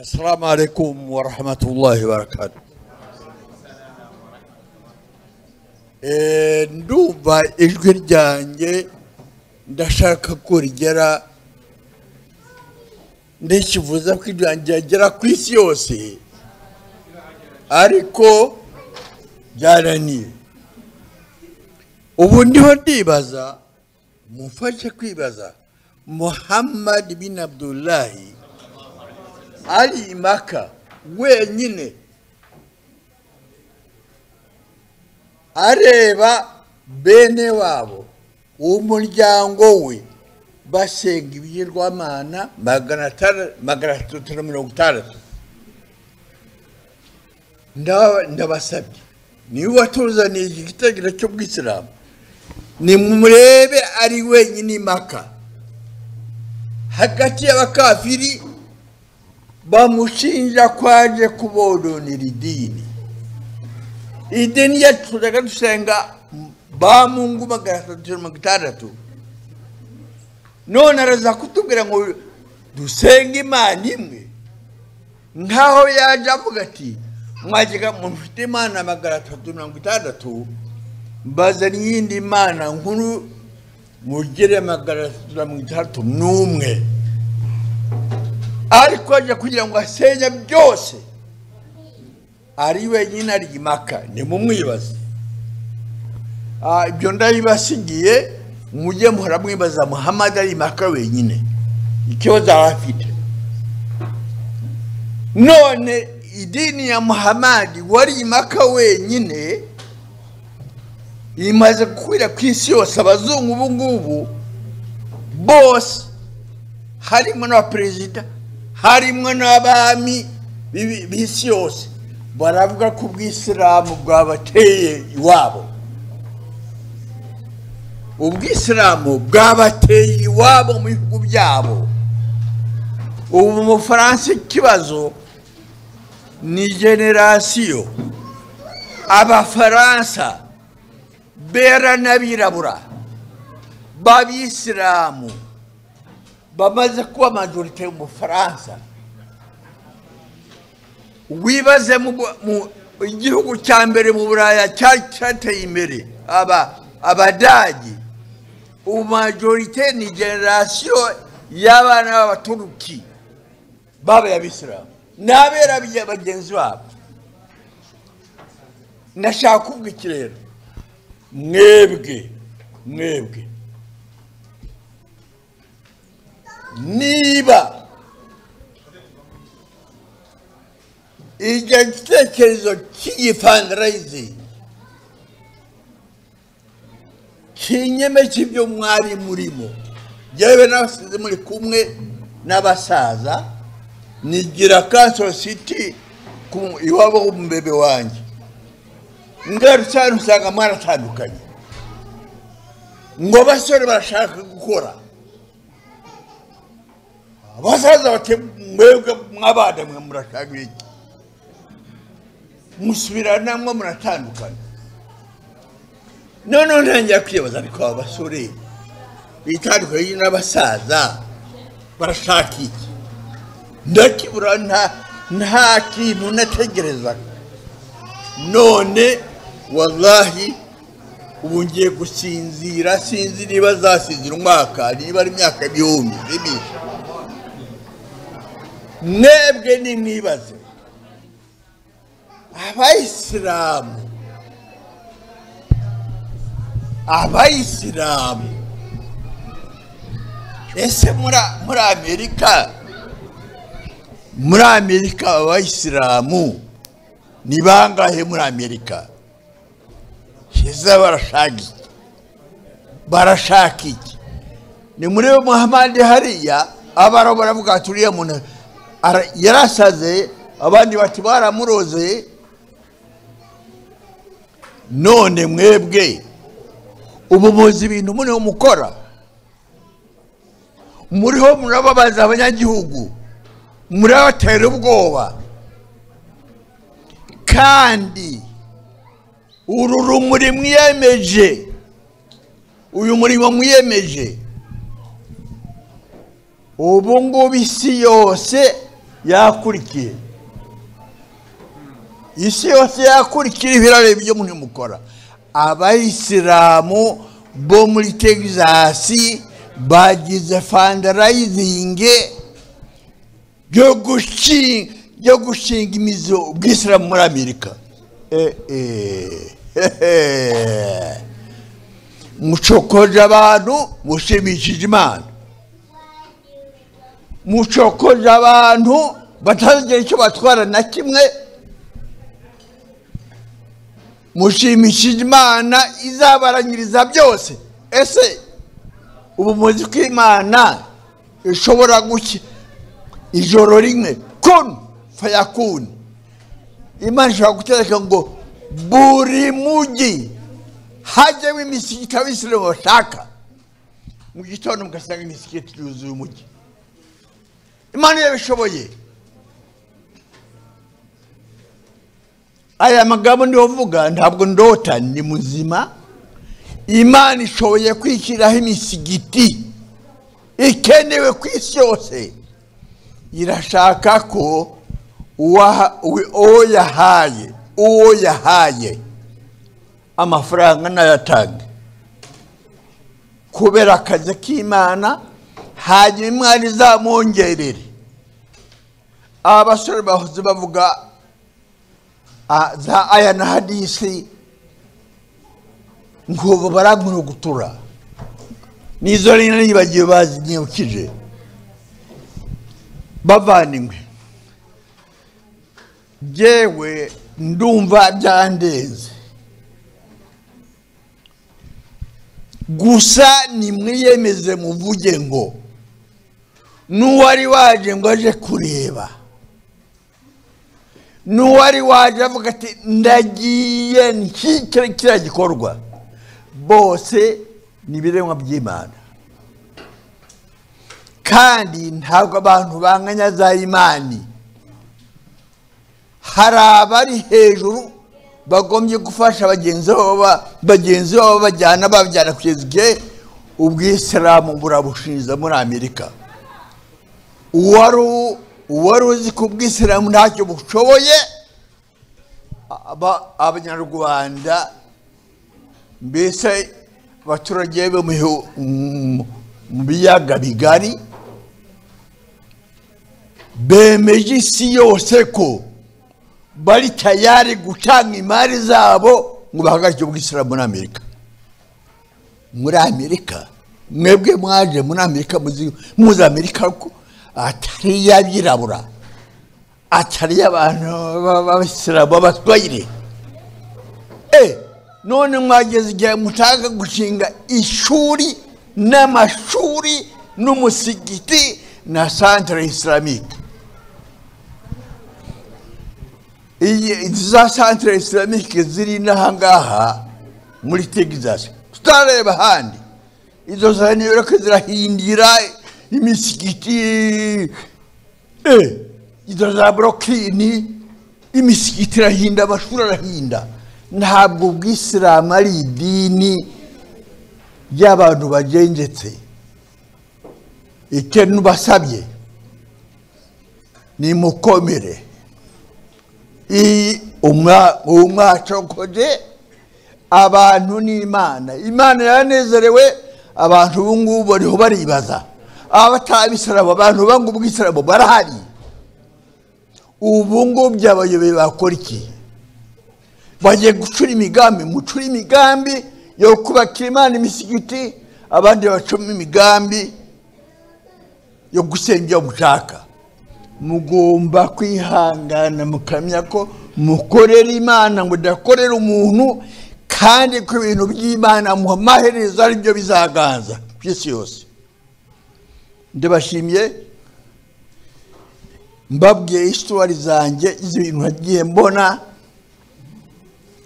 السلام عليكم ورحمة الله وبركاته Eh, ndumva ijwi ryanjye ndashaka ko rigera ndekivuza ko ijwi ryanjye ryagera ku isi yose ariko byarananiye ubu ndiho ndibaza mumfashe kwibaza muhammad bin abdullahi ari impaka wenyine areba bene wabo umuryango we basenga ibigirwamana magana atandatu- magana atatu na mirongo itandatu Nda- ndabasabye niwe watuzaniye iki gitekerezo cy'ubwisilamu nimurebe ari wenyine impaka hagati y'abakafiri bamushinja ko aje kubodonera idini idini yacu tujyaga dusenga ba mungu magana atatu na mirongo itandatu none araza kutubwira ngo dusenge imana imwe nk'aho yaje avuga ati mwajyaga mu mfite imana magana atatu na mirongo itandatu mbazanye iyindi mana nkuru mugire magana atatu na mirongo itandatu n'umwe ariko aje kugira ngo asenye byose ari wenyine ari impaka nimumwibaze Ah, ibyo ndabibasigiye mujye muhora mwibaza muhammad ari impaka wenyine ikibazo aba afite none idini ya muhammad wari impaka wenyine imaze gukwira ku isi yose abazungu ubu ngubu bose harimo n'abaperezida harimo n'abami b'ibi- b'isi yose baravuga ko ubwisilamu bwabateye iwabo ubwisilamu bwabateye iwabo mu bihugu byabo ubu mu bufaransa ikibazo ni generasiyo abafaransa bera n'abirabura b'abisilamu bamaze kuba majorite mu bufaransa wibaze mu Bwo- mu- igihugu cya mbere mu buraya cyari cyateye imbere aba abadagi ubu majorite ni generasiyo y'abana b'abaturuki babaye abisilamu n'abera bya bagenzi babo ndashaka kuvuga iki rero mwebwe mwebwe niba icyo gitekerezo cy'igifandrayizingi kinyeme cy'ibyo mwari murimo yewe n'abasize muri kumwe n'abasaza nigira kansoro siti ku- iwabo w'umubebe wanjye ngarutse hano usanga mwaratandukanye ngo abasore barashaka gukora abasaza bati mwebwe mw'abana mwe murashaka iki musubiranamo muratandukana noneho ntangira kwibaza ariko aba basore bitandukanye n'abasaza barashaka iki ndakibura nta nta kintu nategerezaga none wallahi ubu ngiye gusinzira sinzi niba zasinzira umwaka niba ari imyaka ibihumbi bibiri mwebwe nimwibaze abayisilamu abayisilamu ese muri muri amerika muri amerika abayisilamu ni bangahe muri amerika hiza barashaka iki barashaka iki ni muri muhammad hariya abaraho baravuga ati uriya muntu ara- yarasaze abandi bati baramuroze none mwebwe ubu muzi ibintu muriho mukora muriho murababaza abanyagihugu murabatera ubwoba kandi uru rumuri mwiyemeje uyu murimo mwiyemeje ubu ngubu isi yose yakurikiye isi yose yakurikira ibirareba ibyo muri mukora abayisilamu bo muri texasi bagize fandarayizingi yo gushinga yo gushinga imizi ubwisilamu muri amerika Eh, eh, hehe. mucokoje abantu mushimishije imana mucokoje abantu batazagira icyo batwara na kimwe mushimishije imana izabaranyiriza byose ese ubu muzi ko imana ishobora guki ijoro rimwe kunu fayakunu imana ishobora gutegeka ngo buri mugi hajyemo imisigiti abisilamu bashaka mu gitondo mugasanga imisigiti yuzuye umugi imana yabishoboye aya magambo niho mvuga ntabwo ndota ni muzima imana ishoboye kwishyiraho imisigiti ikenewe ku isi yose irashaka ko uwaha- uwe- uwo yahaye uwo yahaye amafaranga nayatange kubera akazi k'imana hanyuma imana izamwongerere aba basore bahoze bavuga ah, za aya na hadisi ngo ubu barankurugutura n'izo rero nibagiwe bazinyibukije bavaniwe yewe ndumva byandenze gusa nimwiyemeze muvuge ngo n'uwari waje ngo aje kureba n'uwari waje avuga ati ndagiye nshyikire kiriya gikorwa bose ni ibiremwa by'imana kandi ntabwo abantu banganya za imani hari abari hejuru bagombye gufasha bagenzi babo ba- bagenzi babo bajyana babyana kugeza igihe ubwisilamu burabushinja muri amerika uwari u- uwari uzi ko ubwisilamu ntacyo bushoboye aba- abanyarwanda mbese abaturage bo mu bihu- mu- mu biyaga bigari bemeje isi yose ko bari tayari gutanga imari zabo ngo bahagarike ubwisilamu muri amerika muri amerika mwebwe mwaje muri amerika muzi- muzi amerika ko atari iy'abirabura atari iy'abantu b'a- b'abisilamu b'abatwayire Eh, none mwageze igihe mutanga gushinga ishuri n'amashuri n'umusigiti na santire isilamike iyi izi za santire isilamike ziri n'ahangaha muri texas tutareba ahandi izo za new york zirahindira imisigiti eh, izo za burokini imisigiti irahinda amashuri arahinda ntabwo ubwisilamu ari idini ry'abantu bagengetse icyo nubasabye ni mukomere iyi umwa- umwacokoje abantu n'imana imana yaranezerewe abantu ubu ngubu bariho baribaza abatabisaraba abantu banga ubwisarabo barahari ubu ngubu abayobozi bakora iki bagiye gucura imigambi mucure imigambi yo kubakira imana imisigiti abandi bacamo imigambi yo gusenga iyo mushaka mugomba kwihangana mukamenya ko mukorera imana ngo udakorera umuntu kandi ko ibintu by'imana mu maherezo ari byo bizaganza ku isi yose ndabashimiye mbabwiye isitori zanjye z'ibintu nagiye mbona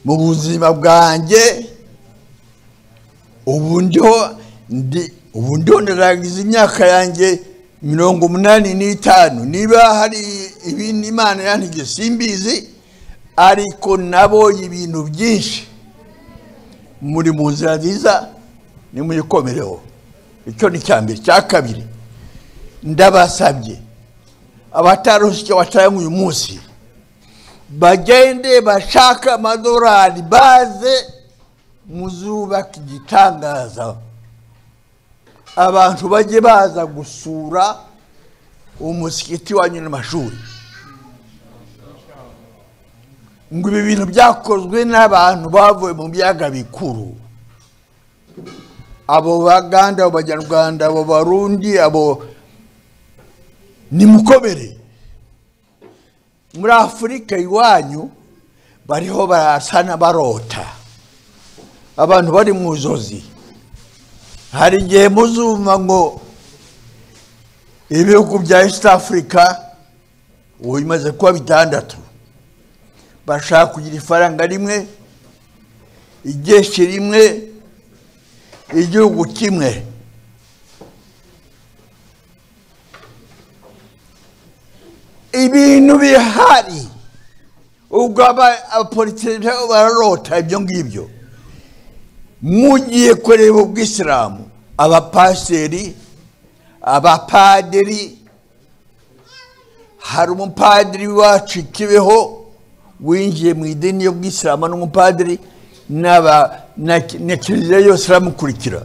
mu buzima bwanjye ubu ndiho ndi ubu ndiho ndarangiza imyaka yanjye mirongo umunani n'itanu niba hari ibindi imana yantegeye simbizi ariko nabonye ibintu byinshi muri mu nzira nziza nimuyikomereho icyo ni icya mbere icya kabiri ndabasabye abataronse icyo bataye uyu munsi bagende bashake amadorari baze muzubaka igitangaza abantu bajye baza gusura umusikiti wanyu n'amashuri ngo ibi bintu byakozwe n'abantu bavuye mu biyaga bikuru abo baganda abo banyarwanda abo barundi abo nimukomere muri afurika iwanyu bariho barasana barota abantu bari mu nzozi hari igihe muzumva ngo ibihugu bya east africa ubu bimaze kuba bitandatu bashaka kugira ifaranga rimwe igeshi rimwe igihugu kimwe ibintu bihari ubwo aba- abapolitiki nabo bararota ibyo ngibyo mugiye kureba ubwisilamu abapasiteri abapadiri hari umupadiri wacu i kibeho winjiye mu idini y'ubwisilamu n'umupadiri n'aba- na na kiliziya yose iramukurikira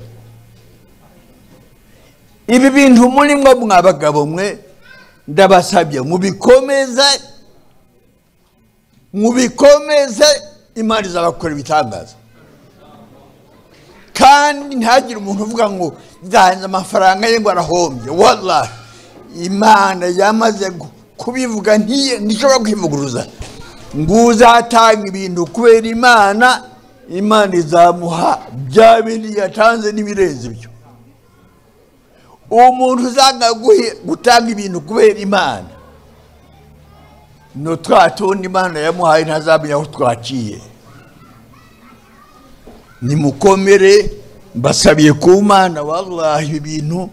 ibi bintu muri mwe mwabagabo mwe ndabasabye mubikomeze mubikomeze imana izabakora ibitangaza kandi ntihagire umuntu uvuga ngo nzanze amafaranga ye ngo arahombye wallahi imana yamaze gu- kubivuga ntiye- ntishobora kwivuguruza ngo uzatanga ibintu kubera imana imana izamuha bya bindi yatanze n'ibirenze ibyo umuntu uzanga guhe- gutanga ibintu kubera imana ni twa tundi imana yamuhaye ntazamenya aho twaciye nimukomere mbasabiye ku mana wallahi ibi bintu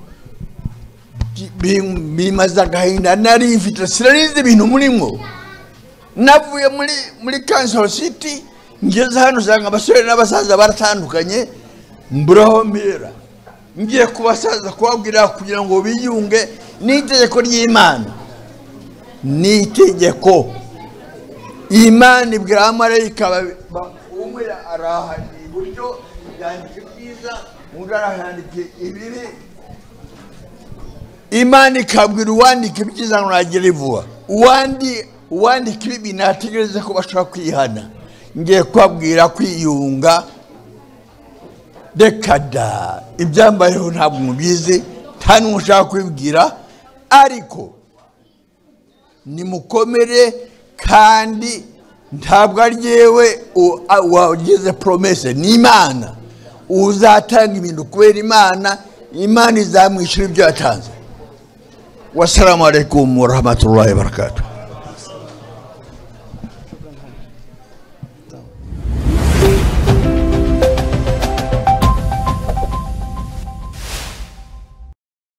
bi- bimaze agahinda nari mfite sinarizi ibintu murimo navuye muri muri kansoro siti ngeze hano usanga abasore n'abasaza baratandukanye mburaho mpera ngiye kubasaza kubabwira kugira ngo biyunge n'itegeko ry'imana n'itegeko imana ibwira abamarayika ba- ba- umwe arahandika iburyo yandika ibyiza undi arahandika ibibi imana ikabwira uwandika ibyiza ngo nagere vuba uwandi uwandika ibibi nategereze ko bashobora kwihana ngiye kubabwira kwiyunga reka da ibyambayeho ntabwo mubizi nta n'uwo ushaka kubibwira ariko nimukomere kandi ntabwo ari yewe wagize poromese ni imana uzatanga ibintu kubera imana imana izamwishyura ibyo yatanze wasalamu alaikum warahmatullahi wabarakatuh